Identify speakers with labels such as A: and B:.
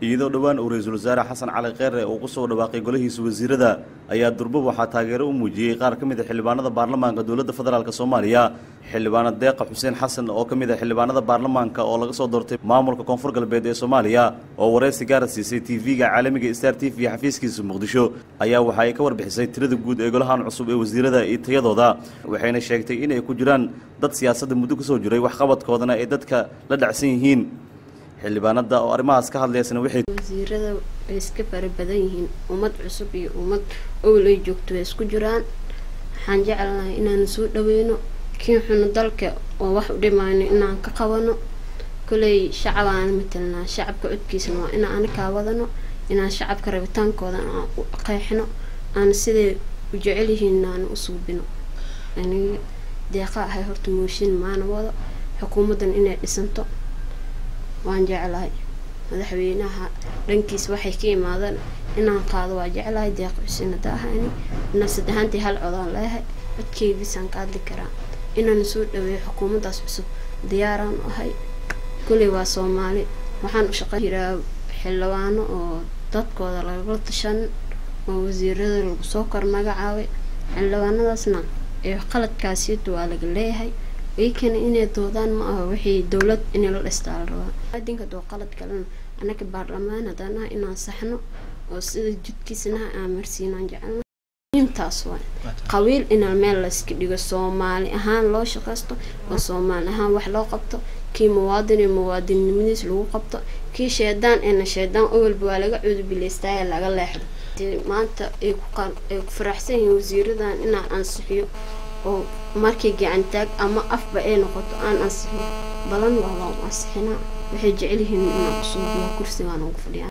A: iyadoo dhowaan uu ra-iisul wasaare xasan cali kheyre uu ku soo dhawaaqay golihiisa wasiirada ayaa durbo waxaa taageero u muujiyey qaar ka mid a xildhibaanada baarlamaanka dowladda federaalk soomaaliya xildhibaana deeqa xuseen xasan oo ka mid a xildhibaanada baarlamaanka oo laga soo doortay maamulka koonfur galbeed ee soomaaliya oo wareysi gaara siisay tv-ga caalamiga star t v xafiiskiisa muqdisho ayaa waxa ay ka warbixisay tirada guud ee golahan cusub ee wasiirada iyo tayadooda waxayna sheegtay inay ku jiraan dad siyaasadda muddo kasoo jiray waxqabadkoodana ay dadka la dhacsan yihiin xildhibaanada oo arrimahaas ka hadlaysana waxay
B: wasiirada way iska fara badan yihiin ummad cusub iyo ummad owlay joogto way isku jiraan waxaan jecelnahay inaan soo dhaweyno kii xuno dalka oo wax u dhimayno inaan ka qabano koley shacabaan matelnaa shacabka codkiisana waa inaan anakaa wadano inaan shacabka rabitaankooda aan u qeexno aan siday u jecel yihiin aan u suubino aniga deeqa ahay horta mooshin maana wado xukuumaddan inay dhisanto waan jeclahay madaxweynaha dhankiis waxay ka imaadaan inaan qaado waa jeclahay deeq xuseen hadda ahani inaan saddexaantii hal codaan leeyahay codkeygiisaan ka hadli karaa inaan soo dhaweeyo xukuumaddaas cusub diyaaraan u ahay kuley waa soomaali waxaan u shaqeyn jiraa xildhibaano oo dadkooda lagala tashan oo wasiirada lagu soo kor magacaabay xildhibaanadaasna ee qaladkaasiyadu waa laga leeyahay iykana inay doodaan ma aha waxay dowlad inay la dhistaa la rabaa adinka doo qalad kalena anaga baarlamaan haddaan ah inaan saxno oo sida jidkiisana aan marsiinaan jecelna muhiimtaas waay qabiil inaa meel layska dhigo soomaali ahaan loo shaqaysto oo soomaali ahaan wax loo qabto kii muwaadin iyo muwaadinnimadiis lagu qabto kii sheedaan eena sheedaan owalba waa laga cuudubilaystaaye laga leexdo maanta ay ku faraxsan yihiin wasiiradan inaan ansixiyo oo markii gacantaag ama afba ay noqoto aan ansixin badan waa waa ansixinaa waxay jecel yihiin inaan usuubiyo kursigaan ugu fadhiyaa